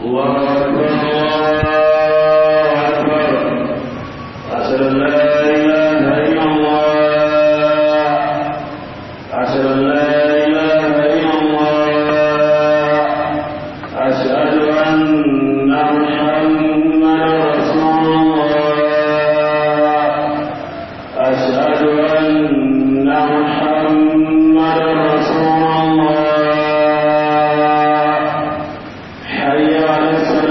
الله أكبر الله أكبر أشهد أن لا إله إلا الله أشهد أن لا إله إلا الله أشهد أن محمدا رسول الله أشهد أن محمدا رسول الله حي على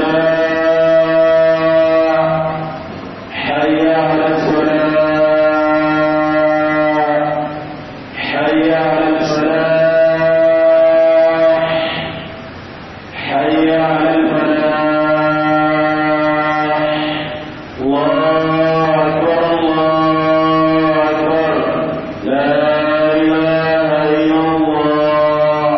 الصلاة حي على الصلاة حي على الفلاح حي على الفلاح الله أكبر الله أكبر لا إله إلا الله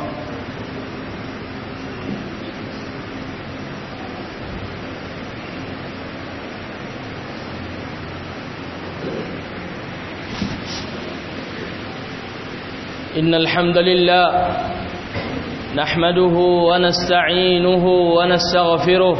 إن الحمد لله نحمده ونستعينه ونستغفره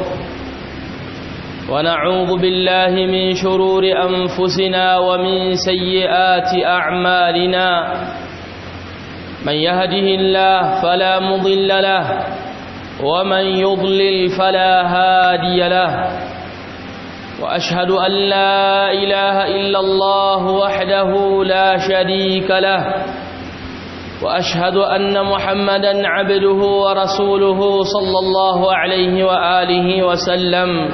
ونعوذ بالله من شرور أنفسنا ومن سيئات أعمالنا من يهده الله فلا مضل له ومن يضلل فلا هادي له وأشهد أن لا إله إلا الله وحده لا شريك له واشهد ان محمدا عبده ورسوله صلى الله عليه واله وسلم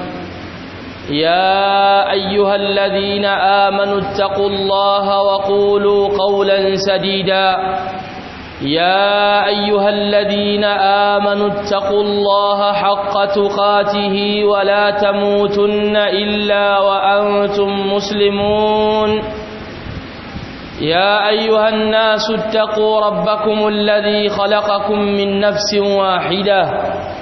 يا ايها الذين امنوا اتقوا الله وقولوا قولا سديدا يا ايها الذين امنوا اتقوا الله حق تقاته ولا تموتن الا وانتم مسلمون يا أيها الناس اتقوا ربكم الذي خلقكم من نفس واحدة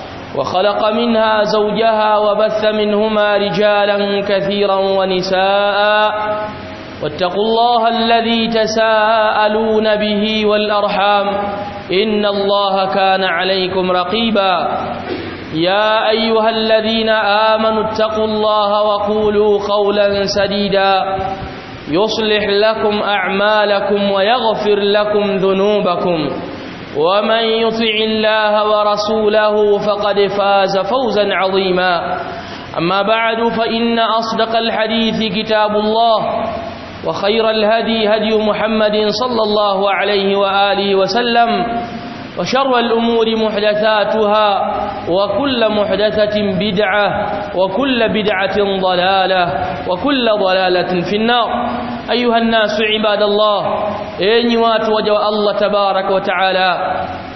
وخلق منها زوجها وبث منهما رجالا كثيرا ونساء واتقوا الله الذي تساءلون به والأرحام إن الله كان عليكم رقيبا يا أيها الذين آمنوا اتقوا الله وقولوا قولا سديدا يصلح لكم أعمالكم ويغفر لكم ذنوبكم ومن يطع الله ورسوله فقد فاز فوزا عظيما أما بعد فإن أصدق الحديث كتاب الله وخير الهدي هدي محمد صلى الله عليه وآله وسلم وشر الأمور محدثاتها وكل محدثة بدعة وكل بدعة ضلالة وكل ضلالة في النار أيها الناس عباد الله أين واتوجه الله تبارك وتعالى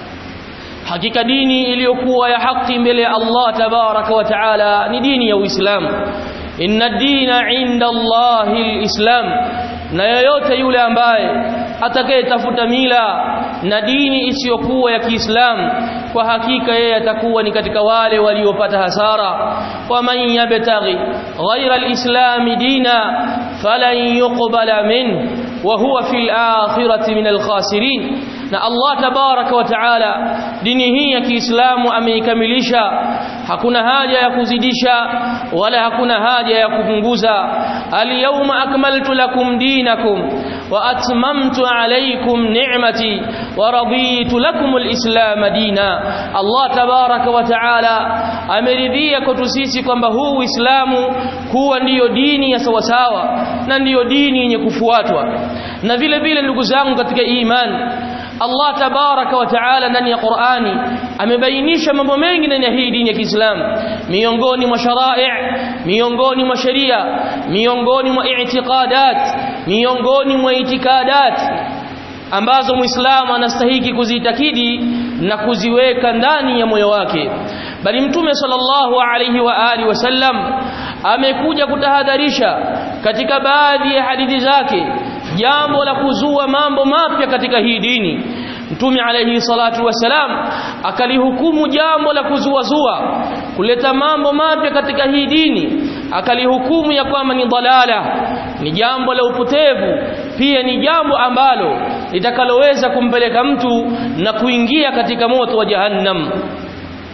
hakika dini iliyokuwa ya haki mbele ya Allah tabaraka wa taala ni dini ya Uislamu inna dina inda Allahi alislam na yoyote yule ambaye atakayetafuta mila na dini isiyokuwa ya Kiislamu kwa hakika yeye atakuwa ni katika wale waliopata hasara wa man yabtaghi ghayra alislam dina falan yuqbala min wa huwa fil akhirati min alkhasirin na Allah tabaraka wa taala dini hii ya Kiislamu ameikamilisha hakuna haja ya kuzidisha wala hakuna haja ya kupunguza al-yawma akmaltu lakum dinakum wa atmamtu alaykum ni'mati wa raditu lakum al-islam dina Allah tabaraka wa taala ameridhia kwetu sisi kwamba huu Uislamu kuwa ndiyo dini ya sawasawa na ndiyo dini yenye kufuatwa na vile vile ndugu zangu katika imani Allah tabaraka wa taala ndani ya Qur'ani amebainisha mambo mengi ndani ya hii dini ya Kiislamu miongoni mwa sharai' miongoni mwa sheria miongoni mwa i'tiqadat miongoni mwa itikadat ambazo Muislamu anastahiki kuzitakidi na kuziweka ndani ya moyo wake bali mtume sallallahu alayhi wa alihi wasallam amekuja kutahadharisha katika baadhi ya hadithi zake jambo la kuzua mambo mapya katika hii dini mtume alayhi salatu wasalam akalihukumu jambo la kuzuazua kuleta mambo mapya katika hii dini akalihukumu ya kwamba ni dalala ni jambo la upotevu pia ni jambo ambalo litakaloweza kumpeleka mtu na kuingia katika moto wa jahannam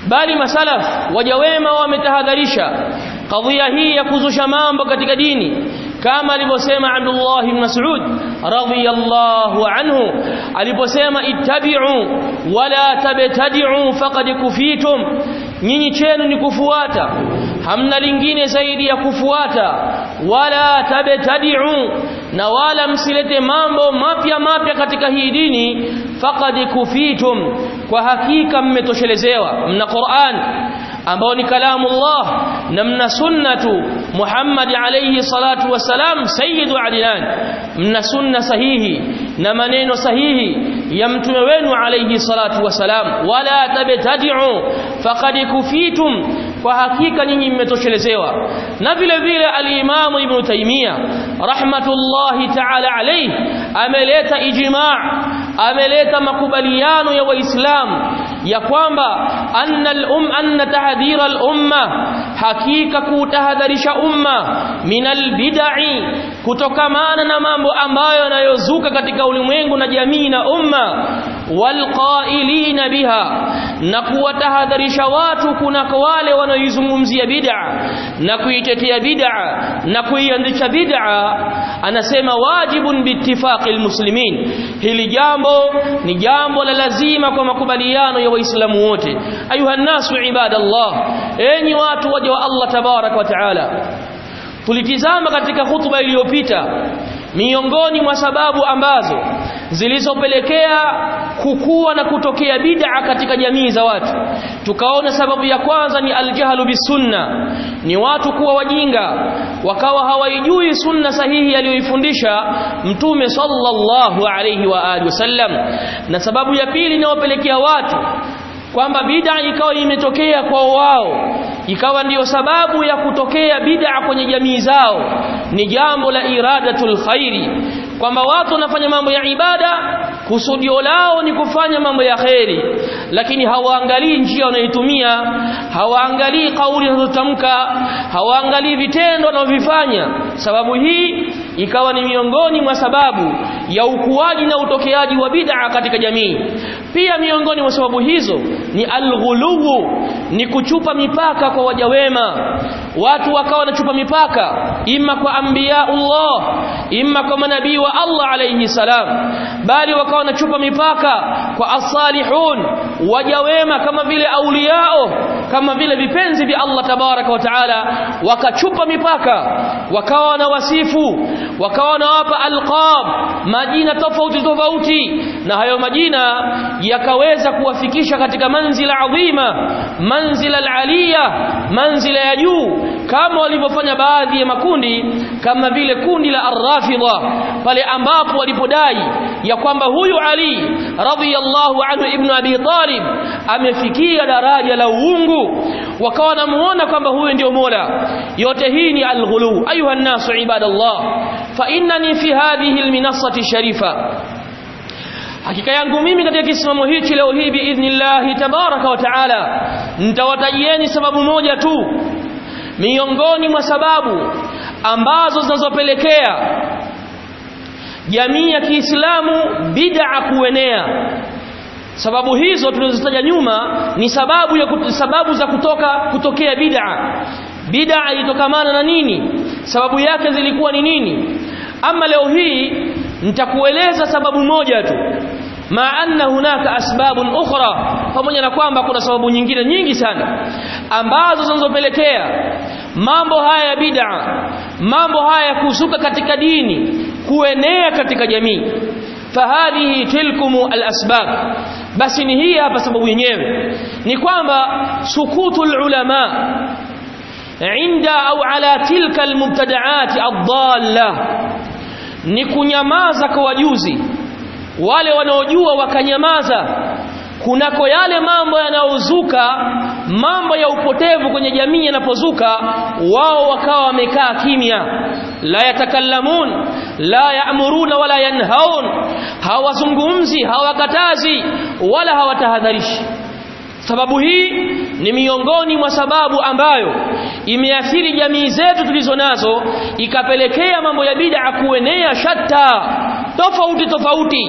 bali masalaf waja wema wametahadharisha kadhia hii ya kuzusha mambo katika dini kama alivyosema Abdullah ibn Mas'ud radhiyallahu anhu aliposema ittabi'u wala tabtadi'u faqad kufitum nyinyi chenu ni kufuata hamna lingine zaidi ya kufuata wala tabtadi'u na wala msilete mambo mapya mapya katika hii dini faqad kufitum kwa hakika mmetoshelezewa mna Qur'an ambao ni kalamu Allah na mna sunnatu Muhammad alayhi salatu wasalam sayyidu adilan mna sunna sahihi na maneno sahihi ya mtume wenu alayhi salatu wasalam wala tabtadi'u faqad kufitum kwa hakika nyinyi mmetoshelezewa na vile vile al-Imam Ibn Taymiyyah rahmatullahi ta'ala alayhi ameleta ijma' ameleta makubaliano ya waislamu ya kwamba anna al-um anna tahdhira al-umma hakika kutahadharisha umma minal bid'i kutokamana na mambo ambayo yanayozuka katika ulimwengu na jamii na umma walqailina biha na kuwatahadharisha watu kunako wale wanaoizungumzia bid'a na kuitetea bid'a na kuiandisha bid'a anasema wajibun biittifaqi almuslimin hili jambo ni jambo la lazima kwa makubaliano ya waislamu wote ayuha nasu ibadallah enyi watu waja wa Allah tabarak wa taala tulitizama katika hutuba iliyopita miongoni mwa sababu ambazo zilizopelekea kukua na kutokea bid'a katika jamii za watu tukaona sababu ya kwanza ni aljahlu bisunna ni watu kuwa wajinga wakawa hawaijui sunna sahihi aliyoifundisha mtume sallallahu alayhi wa alihi wasallam na sababu ya pili inayopelekea watu kwamba bid'a ikawa imetokea kwa wao ikawa ndiyo sababu ya kutokea bid'a kwenye jamii zao ni jambo la iradatul khairi kwamba watu wanafanya mambo ya ibada kusudio lao ni kufanya mambo ya kheri lakini hawaangalii njia wanayoitumia hawaangalii kauli wanazotamka hawaangalii vitendo wanavyofanya sababu hii ikawa ni miongoni mwa sababu ya ukuaji na utokeaji wa bid'a katika jamii pia miongoni mwa sababu hizo ni alghuluwu ni kuchupa mipaka kwa waja wema watu wakawa wanachupa mipaka imma kwa anbiyaullah imma kwa manabii wa Allah alayhi salam bali wakawa wanachupa mipaka kwa as-salihun waja wema kama vile auliyao kama vile vipenzi vya Allah tabaraka wa taala wakachupa mipaka wakawa na wasifu wakawa nawapa alqab majina tofauti tofauti na hayo majina yakaweza kuwafikisha katika manzila adhima manzila alaliya manzila ya juu kama walivyofanya baadhi ya makundi kama vile kundi la arrafidha pale ambapo walipodai ya kwamba huyu Ali radhiyallahu anhu ibn Abi Talib amefikia daraja la uungu wakawa wanamuona kwamba huyu ndio Mola yote hii ni alghulu ayuha nasu ibadallah fa innani fi hadhihi alminassati sharifa hakika yangu mimi katika kisimamo hichi leo hii biidhnillah tabaraka wa taala nitawatajieni sababu moja tu miongoni mwa sababu ambazo zinazopelekea jamii ya Kiislamu bid'a kuenea sababu hizo tulizozitaja nyuma ni sababu ya kut, sababu za kutoka kutokea bid'a bid'a ilitokamana na nini sababu yake zilikuwa ni nini ama leo hii nitakueleza sababu moja tu ma anna hunaka asbabun ukhra pamoja na kwamba kuna sababu nyingine nyingi sana ambazo zinazopelekea mambo haya ya bid'a mambo haya ya kuzuka katika dini kuenea katika jamii fahadhihi tilkum alasbab basi ni hii hapa sababu yenyewe ni kwamba sukutul ulama inda au ala tilka almubtada'at ad-dalla ni kunyamaza kwa wajuzi wale wanaojua wakanyamaza kunako yale mambo yanayozuka mambo ya upotevu kwenye jamii yanapozuka wao wakawa wamekaa kimya la yatakallamun la yaamuruna wala yanhaun hawazungumzi hawakatazi wala hawatahadharishi sababu hii ni miongoni mwa sababu ambayo imeathiri jamii zetu tulizo nazo ikapelekea mambo ya bid'a kuenea shatta tofauti tofauti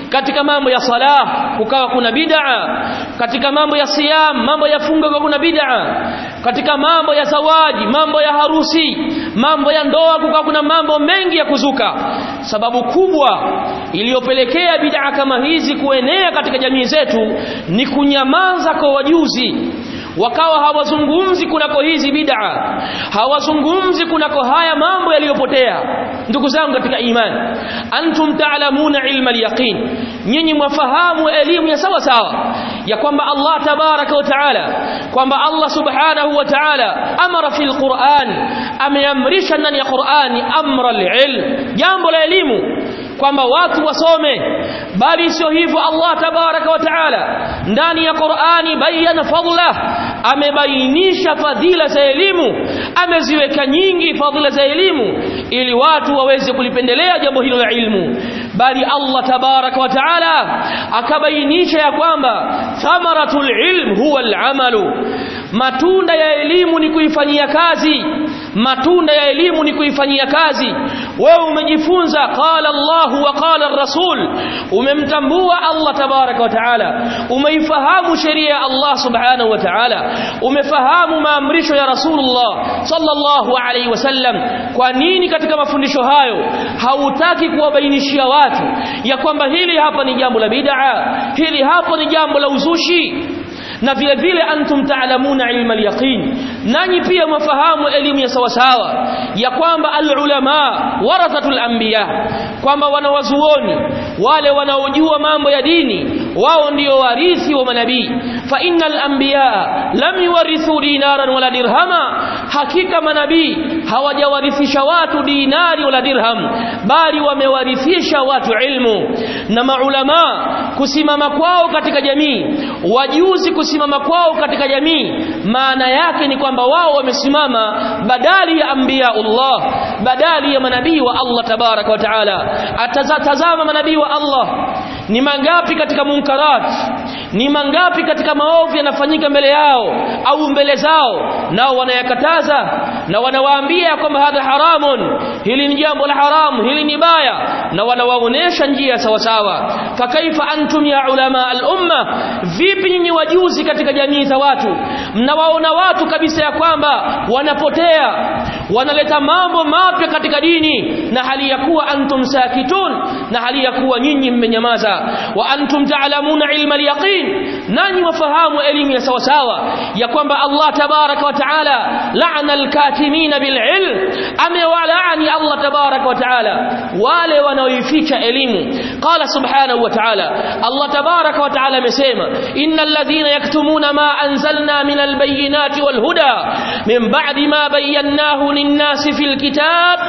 katika mambo ya sala kukawa kuna bid'a katika mambo ya siyam mambo ya funga kukawa kuna bid'a katika mambo ya zawaji mambo ya harusi mambo ya ndoa kukawa kuna mambo mengi ya kuzuka sababu kubwa iliyopelekea bid'a kama hizi kuenea katika jamii zetu ni kunyamaza kwa wajuzi wakawa hawazungumzi kunako hizi bid'a hawazungumzi kunako haya mambo yaliyopotea ndugu zangu katika imani antum ta'lamuna ilma al-yaqin nyinyi mwafahamu elimu ya sawa sawa ya kwamba Allah tabaraka wa taala kwamba Allah subhanahu wa taala amara fil Qur'an ameamrisha ndani ya Qur'ani amra al-ilm jambo la elimu kwamba watu wasome bali sio hivyo Allah tabaraka wa taala ndani ya Qur'ani bayana fadla amebainisha fadhila za elimu ameziweka nyingi fadhila za elimu ili watu waweze kulipendelea jambo hilo la ilmu bali Allah tabaraka wa taala akabainisha ya kwamba thamaratul ilm huwa al-amalu matunda ya elimu ni kuifanyia kazi matunda ya elimu ni kuifanyia kazi wewe umejifunza qala Allah wa qala ar-rasul umemtambua Allah tabaraka wa taala umeifahamu sheria ya Allah subhanahu wa taala umefahamu maamrisho ya Rasulullah sallallahu alaihi wasallam kwa nini katika mafundisho hayo hautaki kuwabainishia watu ya kwamba hili hapa ni jambo la bid'a hili hapa ni jambo la uzushi na vile vile antum taalamuna ilma al-yaqin nanyi pia mwafahamu elimu ya sawasawa ya kwamba al-ulama warathatul anbiya kwamba wanawazuoni wale wanaojua mambo ya dini wao ndio warithi wa manabii fa innal anbiya lam yuwarithu dinaran wala dirhama hakika manabii hawajawarithisha watu dinari wala dirham bali wamewarithisha watu ilmu na maulama kusimama kwao katika jamii wajuzi kusimama kwao katika jamii maana yake ni kwamba wao wamesimama badali ya anbiyaullah badali ya manabii wa Allah tabaraka wa taala atazatazama manabii wa Allah ni mangapi katika munkarat ni mangapi katika maovu yanafanyika mbele yao au mbele zao nao wanayakataza na wanawaambia kwamba hadha haramun hili ni jambo la haramu hili ni baya na wanawaonesha njia sawa sawa fakaifa antum ya ulama al-umma vipi nyinyi wajuzi katika jamii za watu mnawaona watu kabisa ya kwamba wanapotea wanaleta mambo mapya katika dini na hali ya kuwa antum sakitun na hali ya kuwa nyinyi mmenyamaza wa antum ta'lamuna ilma al-yaqin nani wafahamu elimu ya sawa sawa ya kwamba Allah tabaraka wa taala la'ana al-katimin bil ilm amewalaani Allah tabaraka wa taala wale wanaoificha elimu qala subhanahu wa ta'ala Allah tabaraka wa taala amesema innal ladhina yaktumuna ma anzalna min al-bayyinati wal huda min ba'di ma bayyanahu lin-nasi fil kitab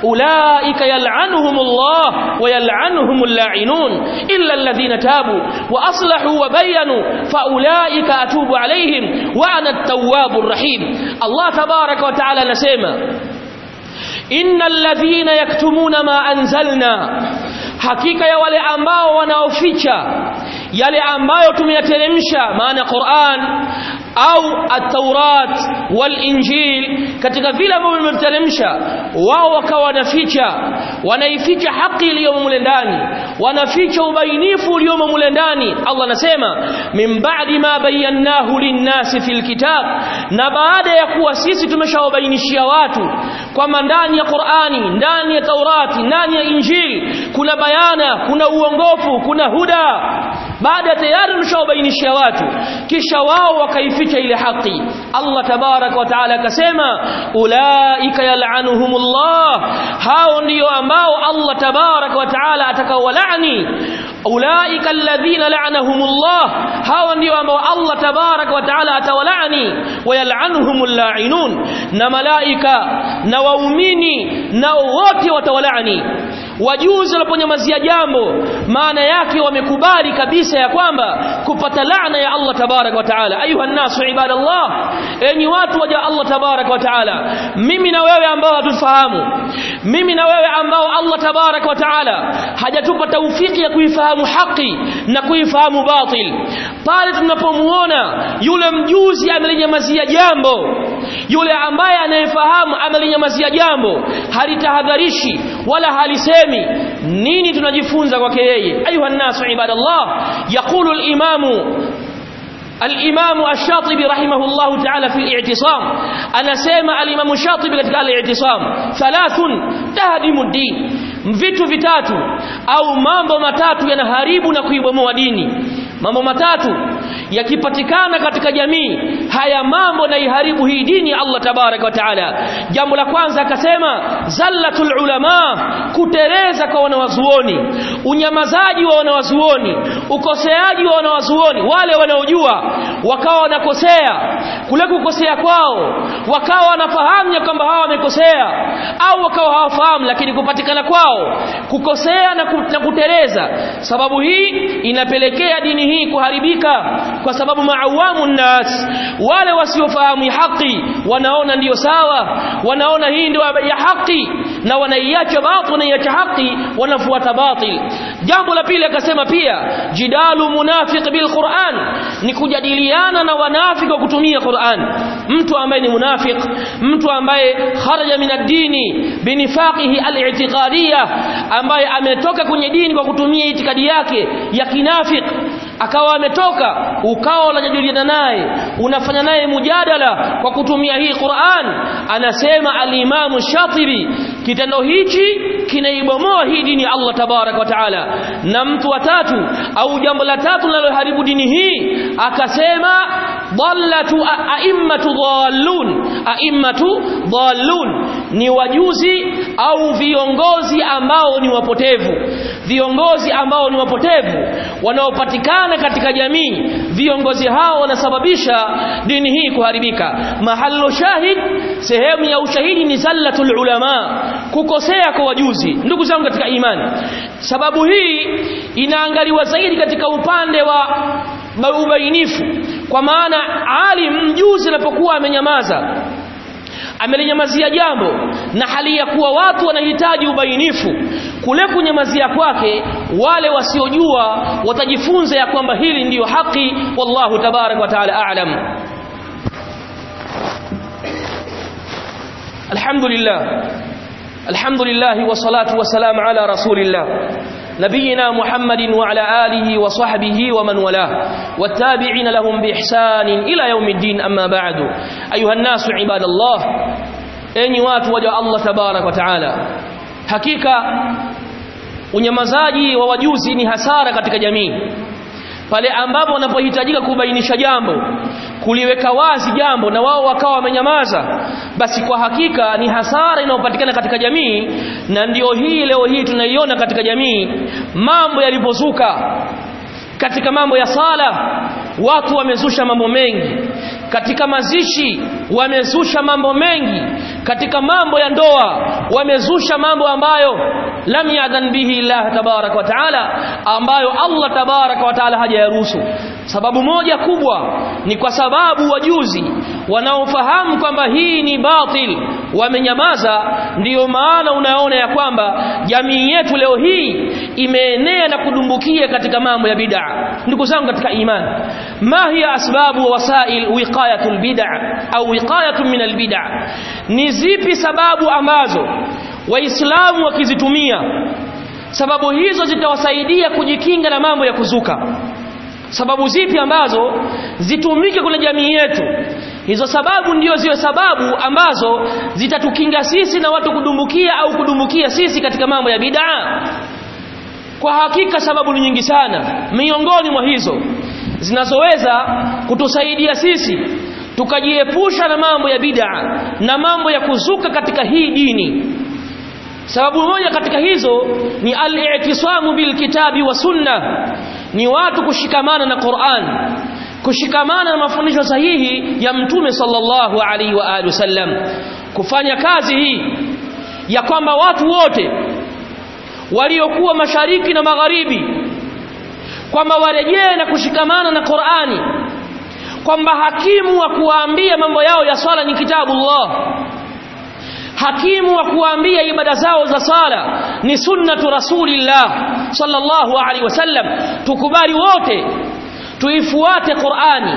ulaika yal'anuhumullah wa yal'anuhumul la'inun illa alladhina tabu wa aslahu wa bayyanu fa ulaika atubu alaihim wa ana at-tawwabur rahim Allah tabaraka wa taala anasema innal ladhina yaktumuna ma anzalna hakika ya wale ambao wanaoficha yale ambayo tumeyateremsha maana Qur'an au at-Taurat wal-Injil katika vile ambavyo vimeteremsha wao wakawa wanaficha wanaificha haki iliyomo mule ndani wanaficha ubainifu uliomo mule ndani Allah anasema min ba'di ma bayyanahu lin-nasi fil kitab na baada ya kuwa sisi tumeshawabainishia watu kwamba ndani ya Qur'ani ndani ya Taurati ndani ya Injili kuna bayana kuna uongofu kuna huda baada tayari tumeshawabainishia watu kisha wao wakaificha ile haki Allah tabarak wa taala akasema ulaika yal'anuhumullah hao ndio ambao Allah tabarak wa taala atakaowalaani ulaika alladhina la'anahumullah hao ndio ambao Allah tabarak wa taala atawalaani wayal'anuhumul la'inun na malaika na waumini na wote watawalaani wajuzi waliponyamazia jambo maana yake wamekubali kabisa ya kwamba kupata laana ya Allah tabarak wa taala ayuha nasu ibadallah enyi watu waja Allah tabarak wa taala mimi na wewe ambao hatufahamu mimi na wewe ambao Allah tabarak wa taala hajatupa taufiki ya kuifahamu haki na kuifahamu batil pale tunapomuona yule mjuzi amelinyamazia jambo yule ambaye anayefahamu amelinyamazia jambo halitahadharishi wala halisemi nini tunajifunza kwake yeye ayuha nasu ibadallah yaqulu al-imamu الإمام الشاطبي رحمه الله تعالى في الاعتصام أنا سيما الإمام الشاطبي katika الاعتصام ثلاث تهدم الدين vitu vitatu au mambo matatu yanaharibu na kuibomoa dini mambo matatu yakipatikana katika jamii haya mambo na iharibu hii dini ya Allah tabaraka wa taala jambo la kwanza akasema zallatul ulama kutereza kwa wanawazuoni unyamazaji wa wanawazuoni ukoseaji wa wanawazuoni wale wanaojua wakawa wanakosea kule kukosea kwao wakawa wanafahamu ya kwamba hawa wamekosea au wakawa hawafahamu lakini kupatikana kwao kukosea na, ku, na kuteleza sababu hii inapelekea dini hii kuharibika kwa sababu maawamu nnas wale wasiofahamu haki wanaona ndiyo sawa wanaona hii ndio ya haki na wanaiacha batil wanaiacha haki wanafuata batil jambo la pili akasema pia jidalu munafiq bil Qur'an ni kujadiliana na wanafiki kwa kutumia Qur'an mtu ambaye ni munafiq mtu ambaye kharaja min ad-dini binifaqihi al-i'tiqadiyya ambaye ametoka kwenye dini kwa kutumia itikadi yake ya kinafik akawa ametoka ukawa unajadiliana naye unafanya naye mujadala kwa kutumia hii Qur'an anasema al-Imam Shatibi kitendo hichi kinaibomoa hii dini ya Allah tabarak wa taala na mtu wa tatu au jambo la tatu linaloharibu dini hii akasema dallatu a'immatu dhallun a'immatu dhallun ni wajuzi au viongozi ambao ni wapotevu viongozi ambao ni wapotevu wanaopatikana katika jamii viongozi hao wanasababisha dini hii kuharibika mahallu shahid sehemu ya ushahidi ni zallatul ulama kukosea kwa wajuzi ndugu zangu katika imani sababu hii inaangaliwa zaidi katika upande wa ubainifu kwa maana alim mjuzi anapokuwa amenyamaza amelinyamazia jambo na hali ya kuwa watu wanahitaji ubainifu kule kunyamazia kwake wale wasiojua watajifunza ya kwamba hili ndiyo haki wallahu tabarak wa taala a'lam alhamdulillah alhamdulillah wa salatu wa salam ala rasulillah نبينا محمد وعلى آله وصحبه ومن والاه والتابعين لهم بإحسان إلى يوم الدين أما بعد أيها الناس عباد الله أني وات وجه الله تبارك وتعالى حقيقة unyamazaji wa wajuzi ni hasara katika jamii pale ambapo wanapohitajika kubainisha jambo kuliweka wazi jambo na wao wakawa wamenyamaza basi kwa hakika ni hasara inayopatikana katika jamii na ndiyo hii leo hii tunaiona katika jamii mambo yalipozuka katika mambo ya sala watu wamezusha mambo mengi katika mazishi wamezusha mambo mengi katika mambo ya ndoa wamezusha mambo ambayo lam yadhan bihi Allah tabarak wa taala ambayo Allah tabarak wa taala hajayaruhusu sababu moja kubwa ni kwa sababu wajuzi wanaofahamu kwamba hii ni batil wamenyamaza ndiyo maana unaona ya kwamba jamii yetu leo hii imeenea na kudumbukia katika mambo ya bid'a ndugu zangu katika imani ma hiya asbabu wa wasail wiqayatul bid'a au wiqayatun min albid'a ni zipi sababu ambazo waislamu wakizitumia sababu hizo zitawasaidia kujikinga na mambo ya kuzuka sababu zipi ambazo zitumike kwenye jamii yetu hizo sababu ndio ziwe sababu ambazo zitatukinga sisi na watu kudumbukia au kudumbukia sisi katika mambo ya bid'a kwa hakika sababu ni nyingi sana miongoni mwa hizo zinazoweza kutusaidia sisi tukajiepusha na mambo ya bid'a na mambo ya kuzuka katika hii dini sababu moja katika hizo ni al-i'tisamu bil kitabi wa sunna ni watu kushikamana na Qur'an kushikamana na mafundisho sahihi ya mtume sallallahu alaihi wa alihi wasallam kufanya kazi hii ya kwamba watu wote waliokuwa mashariki na magharibi kwamba warejee na kushikamana na Qur'ani kwamba hakimu wa kuwaambia mambo yao ya swala ni kitabullah hakimu wa kuambia ibada zao za sala ni sunnatu rasulillah sallallahu alaihi wasallam tukubali wote tuifuate Qur'ani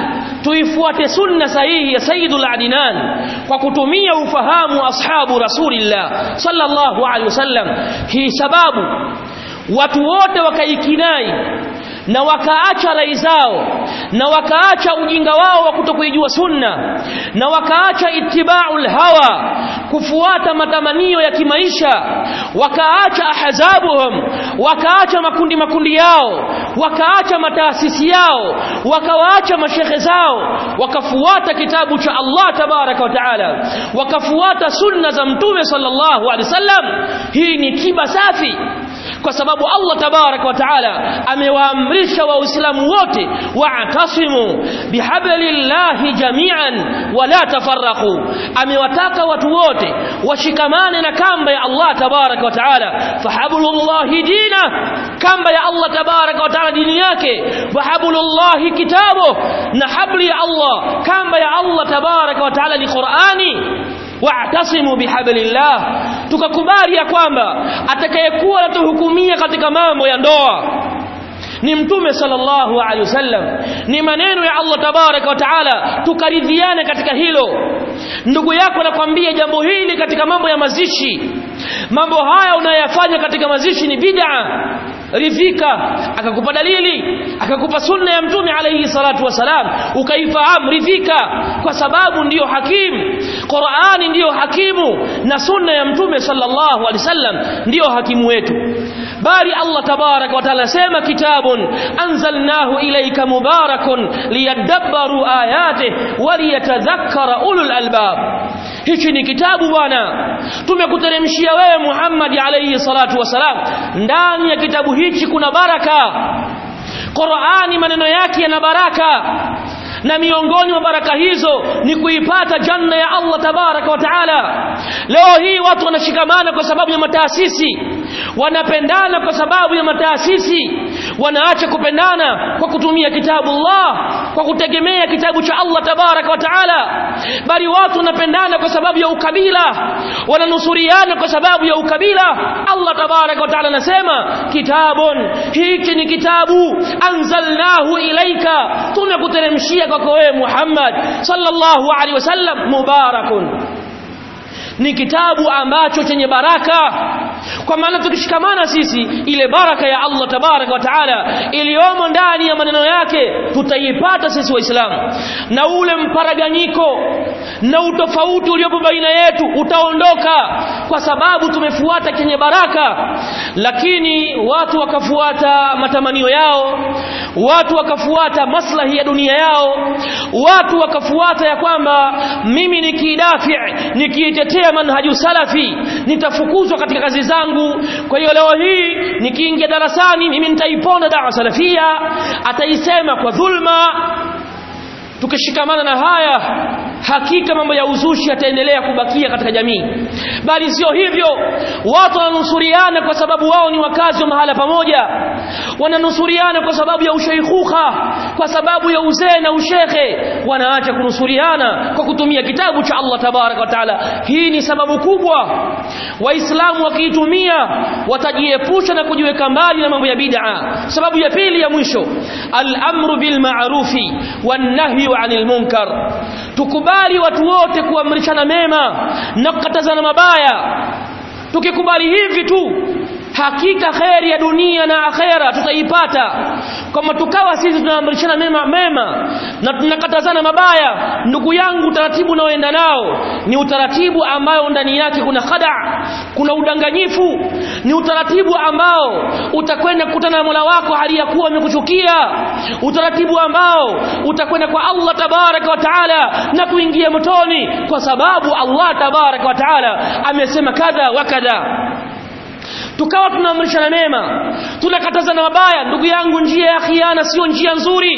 tuifuate sunna sahihi ya sayyidul adinan kwa kutumia ufahamu wa ashabu rasulillah sallallahu alaihi wasallam hii sababu watu wote wakaikinai na wakaacha rai zao na wakaacha ujinga wao wa kutokuijua sunna na wakaacha itiba'ul hawa kufuata matamanio ya kimaisha wakaacha ahzabuhum wakaacha makundi makundi yao wakaacha mataasisi yao wakawaacha mashekhe zao wakafuata kitabu cha Allah tabaraka wa taala wakafuata sunna za mtume sallallahu alaihi wasallam hii ni kiba safi kwa sababu Allah tabarak wa taala amewaamrisha waislamu wote wa'tasimu bihablillahi jami'an wala tafarraqu amewataka watu wote washikamane na kamba ya Allah tabarak wa taala fahablullahi dina kamba ya Allah tabarak wa taala dini yake wahablullahi kitabu na habli ya Allah kamba ya Allah tabarak wa taala ni Qur'ani wa'tasimu bihablillah tukakubali ya kwamba atakayekuwa anatuhukumia katika mambo ya ndoa ni mtume sallallahu alaihi wasallam ni maneno ya Allah tabaraka wa taala tukaridhiane katika hilo ndugu yako anakwambia jambo hili katika mambo ya mazishi mambo haya unayofanya katika mazishi ni bid'a ridhika akakupa dalili akakupa sunna ya mtume alayhi salatu wasalam ukaifahamu ridhika kwa sababu ndiyo hakimu Qur'ani ndiyo hakimu na sunna ya mtume sallallahu alaihi wasallam ndiyo hakimu wetu bali Allah tabarak wa taala sema kitabun anzalnahu ilayka mubarakun liyadabbaru ayatihi waliyatadhakkara ulul albab hichi ni kitabu bwana tumekuteremshia wewe Muhammad alayhi salatu wasalam ndani ya kitabu hichi kuna baraka Qur'ani maneno yake yana baraka na miongoni mwa baraka hizo ni kuipata janna ya Allah tabaraka wa taala leo hii watu wanashikamana kwa sababu ya mataasisi wanapendana kwa sababu ya mataasisi wanaacha kupendana kwa kutumia kitabu Allah kwa kutegemea kitabu cha Allah tabaraka wa taala bali watu wanapendana kwa sababu ya ukabila wananusuriana kwa sababu ya ukabila Allah tabaraka wa taala anasema kitabun hiki ni kitabu anzalnahu ilaika tumekuteremshia kwako wewe Muhammad sallallahu alaihi wasallam mubarakun ni kitabu ambacho chenye baraka kwa maana tukishikamana sisi ile baraka ya Allah tabaraka wa taala iliyomo ndani ya maneno yake tutaipata sisi waislamu na ule mparaganyiko na utofauti uliopo baina yetu utaondoka kwa sababu tumefuata chenye baraka lakini watu wakafuata matamanio yao watu wakafuata maslahi ya dunia yao watu wakafuata ya kwamba mimi nikidafi nikiitetea manhaju salafi nitafukuzwa katika kazi zangu kwa hiyo leo hii nikiingia darasani mimi nitaiponda dawa salafia ataisema kwa dhulma tukishikamana na haya hakika mambo ya uzushi yataendelea kubakia katika jamii bali sio hivyo watu wananusuriana kwa sababu wao ni wakazi wa mahala pamoja wananusuriana kwa sababu ya usheikhuka kwa sababu ya uzee na ushekhe wanaacha kunusuriana kwa kutumia kitabu cha Allah tabaraka wa taala hii ni sababu kubwa waislamu wakiitumia watajiepusha na kujiweka mbali na mambo ya bid'a sababu ya pili ya mwisho al-amru bil ma'rufi wan nahyu 'anil munkar tukubali watu wote kuamrishana mema na kukatazana mabaya tukikubali hivi tu hakika kheri ya dunia na akhera tutaipata kama tukawa sisi tunaamrishana mema mema na tunakatazana mabaya ndugu yangu utaratibu unaoenda nao ni utaratibu ambao ndani yake kuna khada kuna udanganyifu ni utaratibu ambao utakwenda kukutana na Mola wako hali ya kuwa amekuchukia utaratibu ambao utakwenda kwa Allah tabaraka wa taala na kuingia motoni kwa sababu Allah tabaraka wa taala amesema kadha wa kadha tukawa tunaamrishana mema tunakatazana mabaya ndugu yangu njia ya khiana sio njia nzuri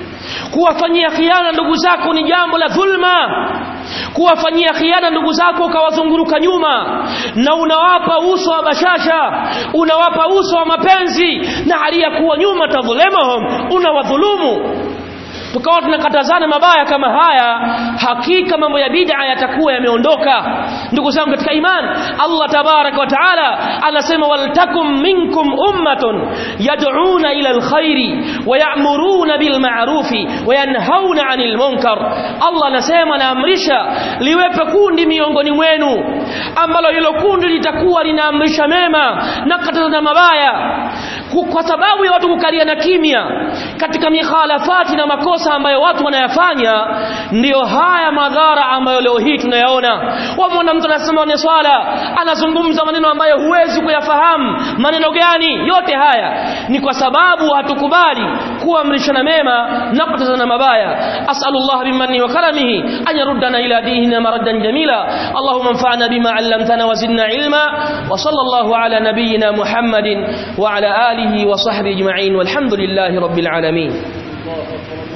kuwafanyia khiana ndugu zako ni jambo la dhulma kuwafanyia khiana ndugu zako ukawazunguruka nyuma na unawapa uso wa bashasha unawapa uso wa mapenzi na hali ya kuwa nyuma tadhulemuhum unawadhulumu tukawa tunakatazana mabaya kama haya hakika mambo ya bid'a yatakuwa yameondoka ndugu zangu katika iman Allah tabarak wa taala anasema waltakum minkum ummatun yad'una ila alkhairi wa ya'muruna bil ma'rufi wa yanhauna 'anil munkar Allah anasema naamrisha liwepe kundi miongoni mwenu ambalo hilo kundi litakuwa linaamrisha mema na kukataza mabaya kwa sababu ya watu kukalia na kimya katika mikhalafati na makosa ambayo watu wanayafanya ndiyo haya madhara ambayo leo hii tunayaona wamwona mtu anasema ni swala anazungumza maneno ambayo huwezi kuyafahamu maneno gani yote haya ni kwa sababu hatukubali kuamrishana mema na kukatazana mabaya asalullah bimanni wa karamihi an yaruddana ila dinina maraddan jamila allahumma anfa'na bima 'allamtana wa zidna ilma wa sallallahu ala nabiyyina muhammadin wa ala alihi wa sahbihi ajma'in walhamdulillahi rabbil alamin